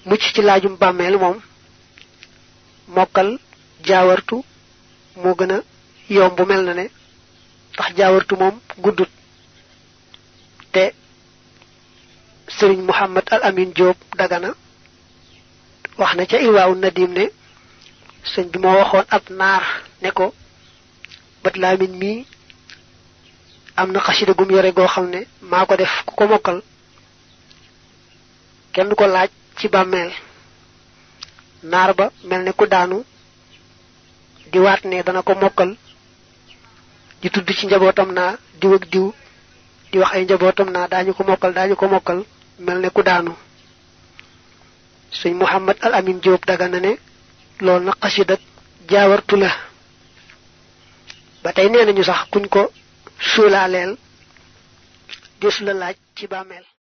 mucc ci laajum bàmmeel moom mokkal jaawartu moo gën a yomb mel na ne ndax jaawartu moom guddut te sëriñ Muhammad al Amin Diop dagana wax na ca Irwaawu Nadim ne sëñ bi moo waxoon ab naar ne ko bët laamin mii am na xasida gum yore goo xam ne maa ko def ku ko mokkal kenn du ko laaj ci bàmmeel naar ba mel ne ku daanu di waat ne dana ko mokkal di tudd ci njabootam naa diw ak diw di wax ay njabootam naa daañu ko mokkal daañu ko mokkal mel ne ku daanu sëñ Muhammad al Amin Diop daga na ne loolu na xasida jaawartu la ba tey nee nañu sax kuñ ko suulaaleel desu la laaj ci bàmmeel